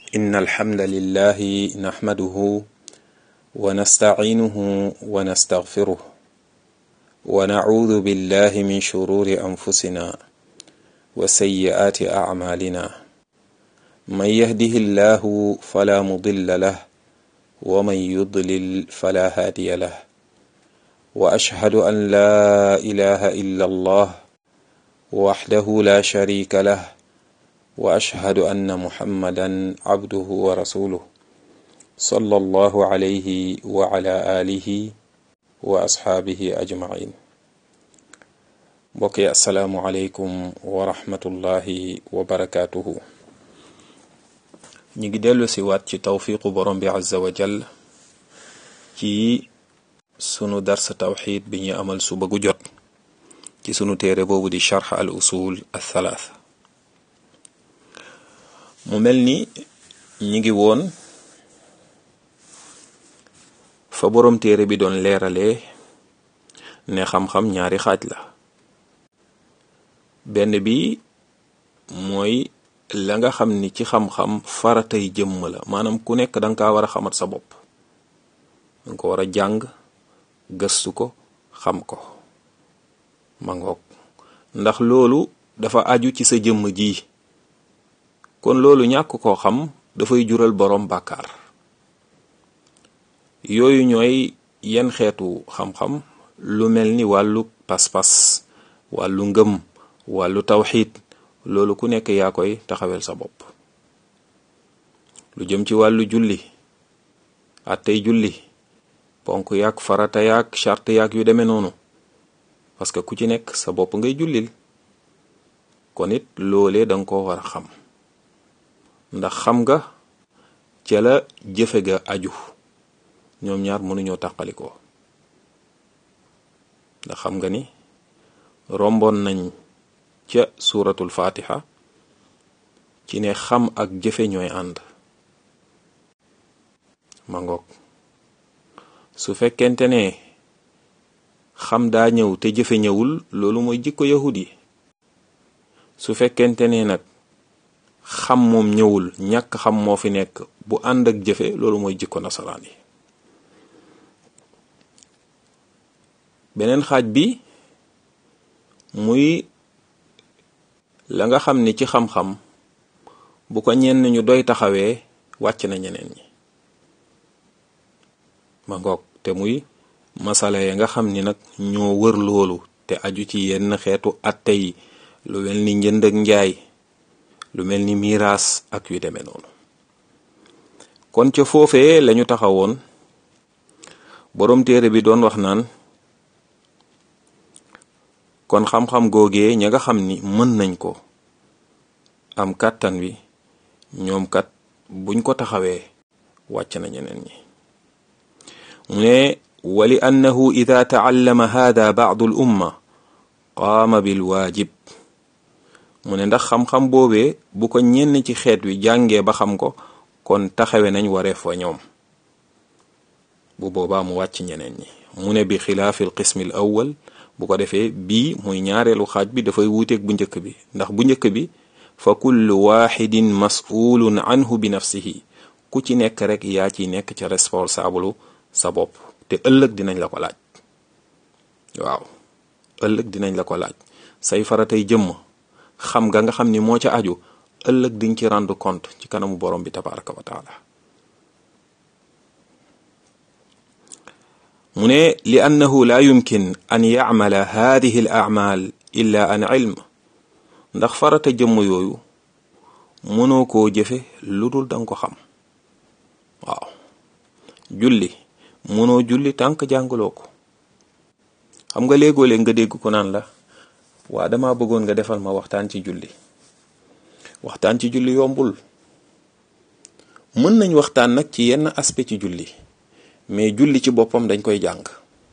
إن الحمد لله نحمده ونستعينه ونستغفره ونعوذ بالله من شرور أنفسنا وسيئات أعمالنا من يهده الله فلا مضل له ومن يضلل فلا هادي له وأشهد أن لا إله إلا الله وحده لا شريك له وأشهد أن محمدا عبده ورسوله صلى الله عليه وعلى آله وأصحابه أجمعين mbokk yi asalaamualeykum wa rahmatullahi wa barakaatuhu ñu ngi dellu si waat ci tawfiqu borom bi azza wa jal ci sunu dars tawxid bi ñu amal suba gu jot ci sunu téere boobu di charx al usul al thalaatha mu mel ni ñi ngi woon fa borom téere bi doon leeralee ne xam-xam ñaari xaaj la benn bi mooy la nga xam ni ci xam-xam faratay jëmm la maanaam ku nekk danga kaa war a xamat sa bopp danga ko war a jàng gëstu ko xam ko ma ngoog ndax loolu dafa aju ci sa jëmm ji kon loolu ñàkk koo xam dafay jural boroom bàkkaar yooyu ñooy yenn xeetu xam-xam lu mel ni wàllu pas-pas wàllu ngëm wàllu tawxiid loolu ku nekk yaa koy taxawel sa bopp lu jëm ci wàllu julli attey julli ponk yaag farata yaag charte yaag yu demee noonu parce que ku ci nekk sa bopp ngay jullil kon it loolee danga ko war a xam ndax xam nga ca la jëfe ga aju ñoom ñaar mënuñoo tàqalikoo ndax xam nga ni romboon nañ ca suuratul fatiha ci ne xam ak jëfe ñooy ànd ma ngoog su fekkente ne xam daa ñëw te jëfe ñëwul loolu mooy jikko yahud yi su fekkente ne nag xam moom ñëwul ñàkk xam moo fi nekk bu ànd ak jëfe loolu mooy jikko nasaraan yi beneen xaaj bi muy la nga xam ni ci xam-xam bu ko ñenn ñu doy taxawee wàcc na ñeneen ñi ma ngoog te muy masala ya nga xam ni nag ñoo wër loolu te aju ci yenn xeetu atte yi lu mel ni njënd ak njaay lu mel ni miiraas ak yu demee noonu kon ca foofee lañu taxawoon boroom téere bi doon wax naan kon xam-xam googee ña nga xam ni mën nañ ko am kàttan wi ñoom kat buñ ko taxawee wàcc na ñeneen ñi mu ne wali annahu ida taallama hada baadu l umma qaama bil waajib mu ne ndax xam-xam boobee bu ko ñenn ci xeet wi jàngee ba xam ko kon taxawe nañ wareef wa ñoom bu boobaa mu wàcc ñeneen ñi mu ne bi xilaafi l qismi l awwal bu ko defee bii muy ñaareelu xaaj bi dafay wuuteeg bu njëkk bi ndax bu njëkk bi fa kullu waxidin mas'ulun anhu bi nafsihi ku ci nekk rek yaa ciy nekk ca responsable sa bopp te ëllëg dinañ la ko laaj waaw ëllëg dinañ la ko laaj say faratay jëmm xam nga nga xam ni moo ca aju ëllëg diñ ci rendre compte ci kanamu borom bi tabaraka wa taala mu ne li annahu la yumkin an yacmala hadihi al acmal illa an ilm ndax farata jëmm yooyu mënoo koo jëfe lu dul danga ko xam waaw julli mënoo julli tànk jàngaloo ko xam nga léegoo-léeg nga dégg ko naan la waa dama bëggoon nga defal ma waxtaan ci julli waxtaan ci julli yombul mën nañ waxtaan nag ci yenn aspect ci julli mais julli ci boppam dañ koy jàng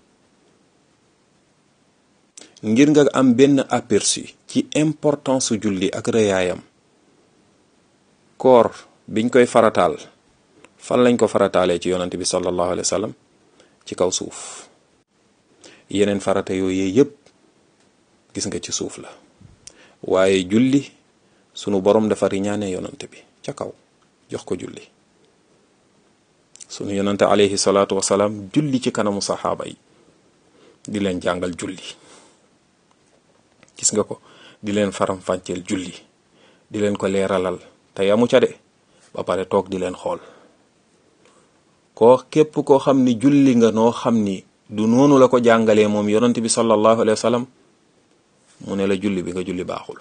ngir nga am benn aperçu ci importance su julli ak rëyaayam koor biñ koy farataal fan lañ ko farataalee ci yonante bi sallallahu alayhi wa sallam ci kaw suuf yeneen farata yooyu yépp gis nga ci suuf la waaye julli sunu borom dafa riñaane yonante bi ca kaw jox ko julli sunu yonante alayhi salaatu wasalaam julli ci kanamu saxaaba yi di leen jàngal julli gis nga ko di leen faram-fàcceel julli di leen ko leeralal te yamu ca de ba pare toog di leen xool koo képp koo xam ni julli nga noo xam ni du noonu la ko jàngalee moom yonent bi sallallahu alayhi wa sallam mu ne la julli bi nga julli baaxul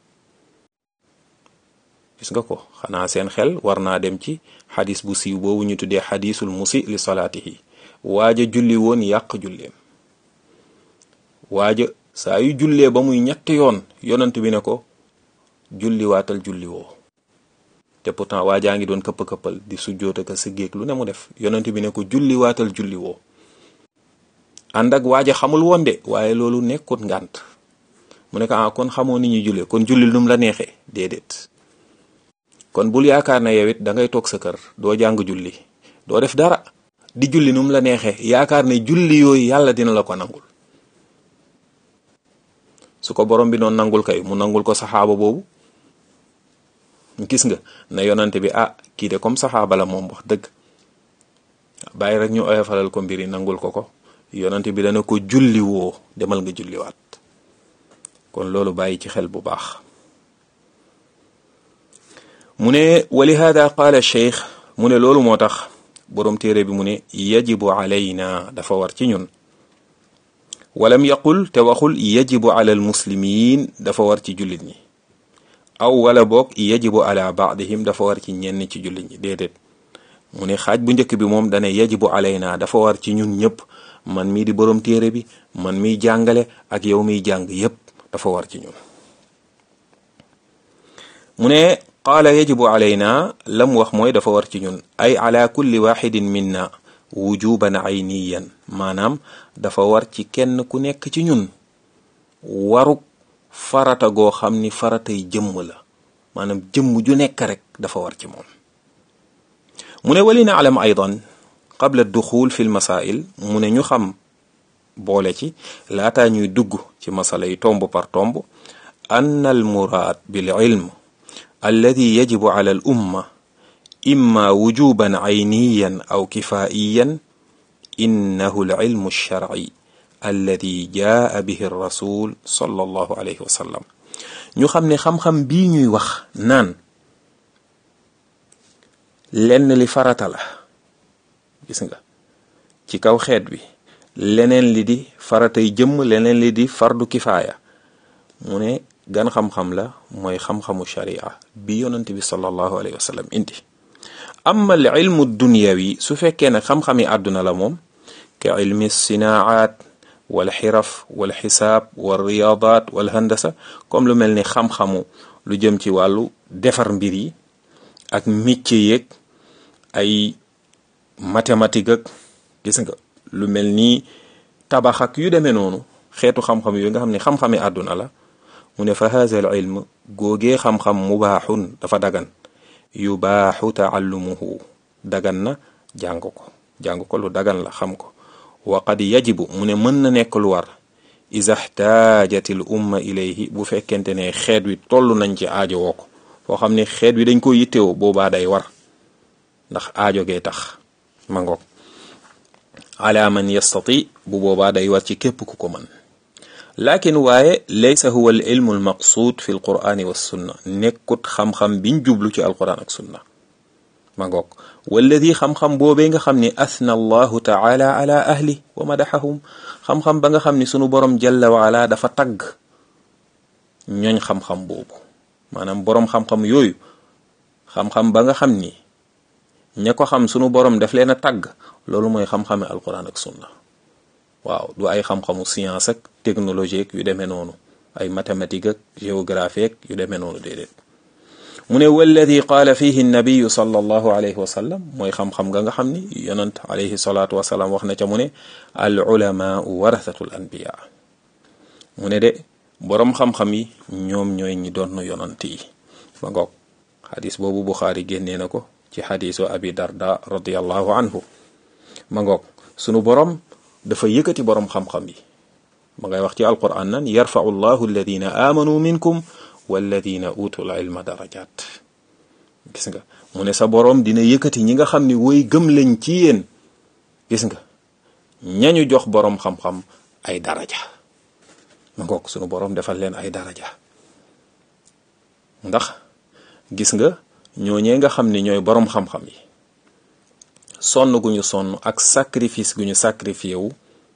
gis nga ko xanaa seen xel war naa dem ci xadis bu siiw boobu ñu tuddee xadisul musi li salaatihi waaja julli woon yàq julleem waaja saa yu jullee ba muy ñetti yoon yonent bi ne ko julli waatal julli woo te pourtant waajaa ngi doon këpp-këppal di sujjoota ka sa géeg lu ne mu def yonent bi ne ko julli waatal julli woo ànd ak waaja xamul woon de waaye loolu nekkut ngànt mu ne ko ah kon xamoo ni ñuy jullee kon julli num la neexee déedéet kon bul yaakaar na yow it da ngay toog sa kër doo jàng julli doo def dara di julli num la neexee yaakaar ne julli yooyu yàlla dina la ko nangul su ko borom bi noonu nangul kay mu nangul ko saxaaba boobu gis nga ne yonante bi ah kii de comme saxaaba la moom wax dëgg bàyyi rek ñu oyofalal ko mbir yi nangul ko ko yonante bi dana ko julli woo demal nga julliwaat kon loolu bàyyi ci xel bu baax mu ne wali hada qaala cheikh mu ne loolu moo tax boroom téere bi mu ne yajibu alayna dafa war ci ñun walam yaqul te waxul yajibu ala almuslimin dafa war ci jullit ñi aw wala boog yajibu ala baadihim dafa war ci ñenn ci jullit ñi déedéet mu ne xaaj bu njëkk bi moom dane yajibu alayna dafa war ci ñun ñëpp man mii di boroom téere bi man miy jàngale ak yow miy jàng yépp dafa war ci ñun mu ne qaala yajibu alayna lam wax mooy dafa war ci ñun ay ala kulli waxidin minna wujuban ayniyan maanaam dafa war ci kenn ku nekk ci ñun waruk farata goo xam ni faratay jëmm la maanaam jëmm ju nekk rek dafa war ci moom mu ne wali naalam aydan qabla duxul fi lmasail mu ne ñu xam boole ci laataa ñuy dugg ci masala yi tomb par tomb ann al muraad bil ilm alladi yajibu ala al umma imma wujuban ayniyan aw kifaiyan innahu al ilmu alsharci alladi jaa bihi rasul sallallahu alayhi wa sallam ñu xam ne xam-xam bii ñuy wax naan lenn li farata la gis nga ci kaw xeet wi leneen li di faratay jëmm leneen li di fardu kifaaya mu ne gan xam-xam la mooy xam-xamu sharia bi yonent bi sallallahu alayhi wa sallam indi amma al ilmu dunyawi su fekkee ne xam-xami àdduna la moom ka ilmi sinaat wal xiraf wal xisaab wal riyaadaat wal handasa comme lu mel ni xam-xamu lu jëm ci wàllu defar mbir yi ak métier yeeg ay mathématique ak gis nga lu mel ni tabax ak yu demee noonu xeetu xam-xam yooyu nga xam ne xam-xami àdduna la mu ne fa haza al ilm góogee xam-xam mubaaxun dafa dagan yubaaxu taallumuhu dagan na jàng ko jàng ko lu dagan la xam ko wa qad yajibu mu ne mën na nekk lu war iza xtaajat al umma ilayhi bu fekkente ne xeet wi toll nañ ci aajo woo ko foo xam ne xeet wi dañ ko yittewoo boobaa day war ndax aajo gee tax ma ngoog ala man yastati bu boobaa day war ci képp ku ko mën lakin waaye laysa huwa al ilmu al maqsuud fi al qur'ani wa sunna nekkut xam-xam biñ jublu ci alquran ak sunna ma ngoog walladi xam-xam boobee nga xam ni athna allahu taala ala ahli wa madaxahum xam-xam ba nga xam ni sunu borom jalla wa ala dafa tagg ñooñ xam-xam boobu maanaam borom xam-xam yooyu xam-xam ba nga xam ni ña ko xam sunu borom daf leen a tagg loolu mooy xam-xame alquran ak sunna waaw du ay xam-xamu science ak technologie yu demee noonu ay mathématique ak géographie ak yu demee noonu déedéet mu ne walladi qaala fihi nabiyu sallallahu alayhi wa sallam mooy xam-xam nga nga xam ni yonant alayhi salaatu wasalaam wax na ca mu ne al ulamaau warathatul anbiya mu ne de boroom xam-xam yi ñoom ñooy ñi doon yonant yi ba ngoog xadis boobu buxaari génnee na ko ci xadisu abi darda radiallahu anhu ma ngoog sunu borom dafa yëkkati boroom xam-xam yi ma ngay wax ci alquran nan yarfau llahu alladina amanu minkum walladina utul ilma darajat gis nga mu ne sa boroom dina yëkkati ñi nga xam ni woy gëm lañ ci yéen gis nga ñañu jox boroom xam-xam ay daraja ma ngoog sunu boroom defal leen ay daraja ndax gis nga ñooñee nga xam ni ñooy boroom xam-xam yi sonn gu ñu sonn ak sacrifice gu ñu sacrifié wu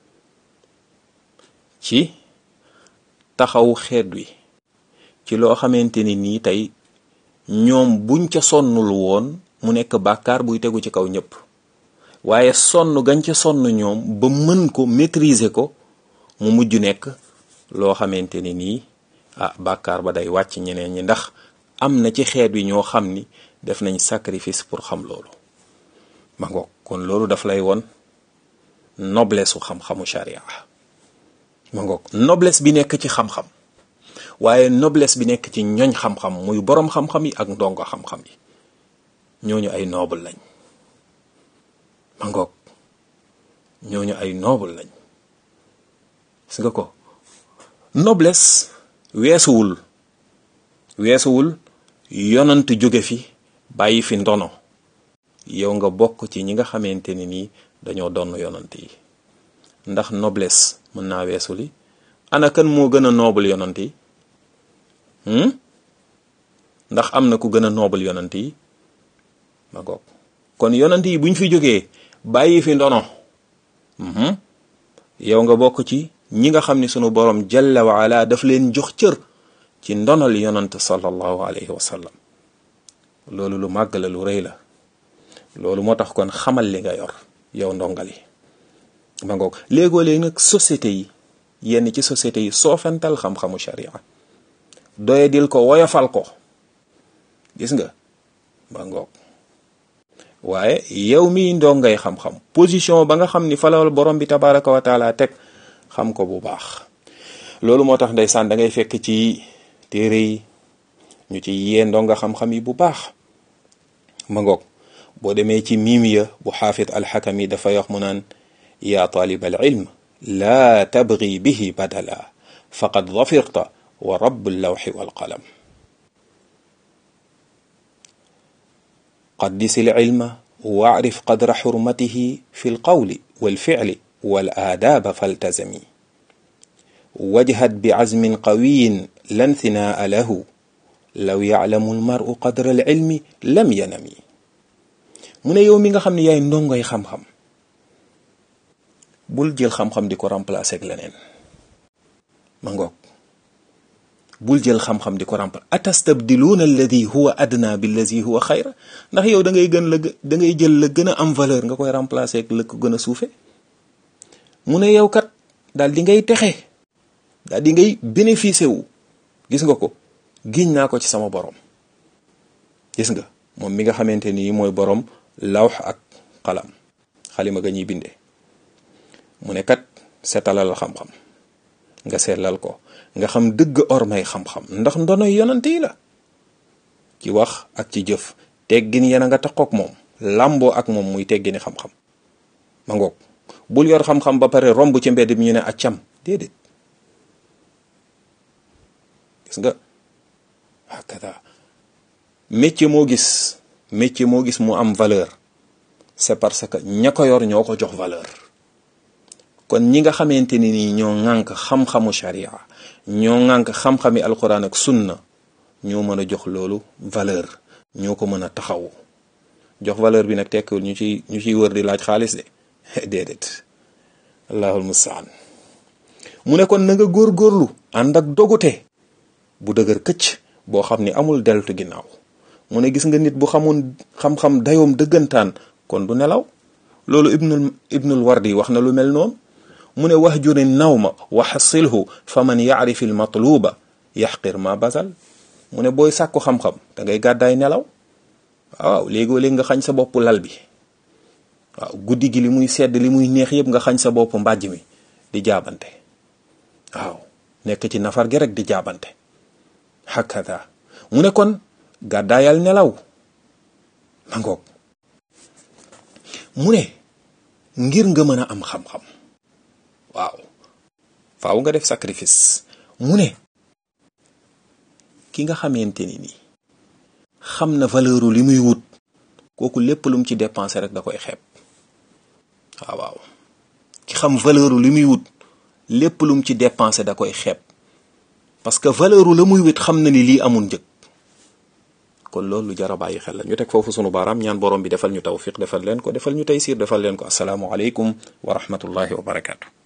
ci taxawu xeet wi ci loo xamante ni nii tey ñoom buñ ca sonnul woon mu nekk bàkkaar buy tegu ci kaw ñëpp waaye sonn gañ ca sonn ñoom ba mën ko maîtriser ko mu mujj nekk loo xamante ni nii ah bàkkaar ba day wàcc ñeneen ñi ndax am na ci xeet wi ñoo xam ni def nañ sacrifice pour xam loolu ma ngoog kon loolu daf lay won noblesse su xam-xamu sharia ma ngoog noblesse bi nekk ci xam-xam waaye noblesse bi nekk ci ñoñ xam-xam muy boroom xam-xam yi ak ndongo xam-xam yi ñooñu ay noble lañ ma ngoog ñooñu ay noble lañ gis nga ko noblesse weesuwul weesuwul yonant jóge fi bàyyi fi ndono yow nga bokk ci ñi nga xamante ni nii dañoo donn yonant yi ndax noblesse mën naa weesu li ana kan moo gën a noble yonant yi ndax am na ku gën a noble yonant yi ma goog kon yonant yi buñ fi jógee bàyyi fi ndono yow nga bokk ci ñi nga xam ni sunu borom jalla wa ala daf leen jox cër ci ndonal yonant sallallahu alayhi wa sallam loolu lu màgg la lu rëy la loolu moo tax kon xamal li nga yor yow ndongali ma ngoog léegoo léegi nag société yi yenn ci société yi soofental xam-xamu sharia doyadil ko woyofal ko gis nga ma ngoog waaye yow miy ndongay xam-xam position ba nga xam ni falawal borom bi tabaraka wa taala teg xam ko bu baax loolu moo tax ndeysaan da ngay fekk ci téere yi ñu ci yee ndonga xam-xam yi bu baax ma ngoog boo demee ci miimiya bu xaafid alxakami dafay wax mu naan yaa taalib al ilm laa tabgi bihi badala faqad dafirta wa rabu llawxi walqalam qaddis al ilma wacrif qadra xurmatihi fi lqawli walficli walaadaaba faltazami wajhad bicazmin qawiyin lan thinaa lahu law yaclamu almaru qadra alcilmi lam yanami mu ne yow mi nga xam ne yaay ndongoy xam-xam bul jël xam-xam di ko remplacer ak leneen ma ngoog bul jël xam-xam di ko remplacer atastabdiluuna alladi huwa adna billadi huwa xayra ndax yow da ngay gën la da ngay jël la gën a am valeur nga koy remplacer ak la ko gën a suufe mu ne yow kat daal di ngay texe daal di ngay bénéficier wu gis nga ko giñ naa ko ci sama borom gis nga moom mi nga xamante ni mooy borom lawx ak xalam xalima ga ñuy bindee mu ne kat seetalal xam-xam nga seetlal ko nga xam dëgg ormay xam-xam ndax ndonoy yonante yi la ci wax ak ci jëf teggin yena nga taxook moom làmboo ak moom muy teggini xam-xam ma ngoog bul yor xam-xam ba pare romb ci mbedd bi ñu ne accam déedéet gis nga hakada métier moo gis métier moo gis mu am valeur c'est parce que ña ko yor ñoo ko jox valeur kon ñi nga xamante ni nii ñoo ŋànk xam-xamu sharia ñoo ŋànk xam-xami alquran ak sunna ñoo mën a jox loolu valeur ñoo ko mën a taxawu jox valeur bi nag tekkiwul ñu ci ñu ciy wër di laaj xaalis de déedéet allahul mustaan mu ne kon na nga góorgóorlu ànd ak dogute bu dëgër këcc boo xam ni amul deltu ginnaaw mu ne gis nga nit bu xamoon xam-xam dayoom dëggantaan kon du nelaw loolu ibnul ibnul wardi wax na lu mel noonu mu ne wax juri nawma wa xasilhu fa man yaarifi l matluba yaxqir ma basal mu ne booy sàkku xam-xam da ngay gàddaay nelaw waaw léegoo léegi nga xañ sa bopp lal bi waaw guddi gi li muy sedd li muy neex yëpp nga xañ sa bopp mbàjj mi di jaabante waaw nekk ci nafar gi rek di jaabante hakada mu ne kon gàddaayal nelaw ma ngoog mu ne ngir nga mën a am xam-xam waaw faaw nga def sacrifice mu ne ki nga xamante ni nii xam na valeuru li muy wut kooku lépp lu mu ci dépensé rek da koy xeeb waaw waaw ki xam valeur li muy wut lépp lu mu ci dépensé da koy xeeb parce que valeur la muy wut xam na ni lii amul njëg kon loolu lu jar a bàyyi xel la ñu teg foofu sunu baaraam ñaan borom bi defal ñu tawfiq defal leen ko defal ñu taysiir defal leen ko asalaamualeykum wa rahmatullahi wa barakaatu.